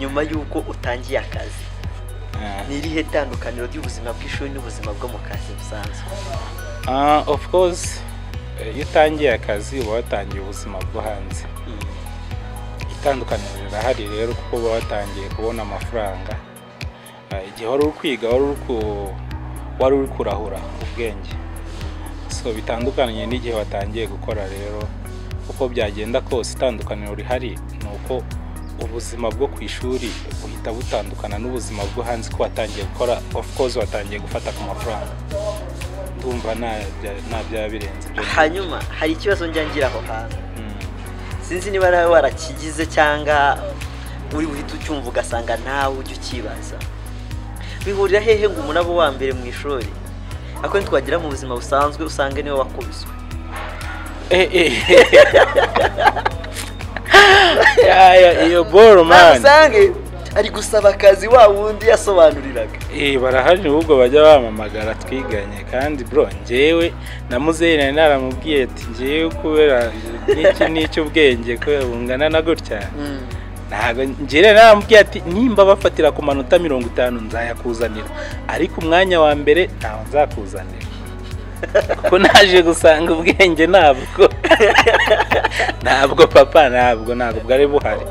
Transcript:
nyuma y'uko utangiye akazi ni irihe tandukaniro ry'ubuzima bw'ishuri n'ubuzima bwo mu kazi busanzwe of course iyo utangiye akazi uba watangiye ubuzima bwo hanze itandukaniro rirahari rero kuko uba watangiye kubona amafaranga Eh, igihe wari uri kwiga wari uri ku- wari uri kurahura ubwenge so bitandukanye n'igihe watangiye gukora rero uko byagenda kose itandukaniro rihari ni uko ubuzima bwo ku ishuri buhita butandukana n'ubuzima bwo hanze ko watangiye gukora of course watangiye gufata ku mafaranga ndumva nta bya- nta byaba birenze ibyo hanyuma hari ikibazo njyangira aho hantu Mm. sinzi niba nawe warakigize cyangwa uri buhite ucyumva ugasanga nawe ujya ukibaza bihurira hehe ngo umuntu abe uwa mbere mu ishuri ako ntitwagira mu buzima busanzwe usanga niwe wakubiswe Eh, eh. Ya, ya, iyo boro mani usange ari gusaba akazi wa wundi yasobanuriraga Eh, barahari ahubwo bajya bamamagara twiganye kandi bro njyewe na muzeyi nari naramubwiye ati njyewe kubera n'iki n'icy'ubwenge kubera bungana na gutya ntabwo njyewe nari naramubwiye ati nimba bafatira ku manota mirongo itanu nzayakuzanira ariko umwanya wa mbere ntawe nzakuzanira kuko naje gusanga ubwenge ntabwo ntabwo papa ntabwo ntabwo bwari buhari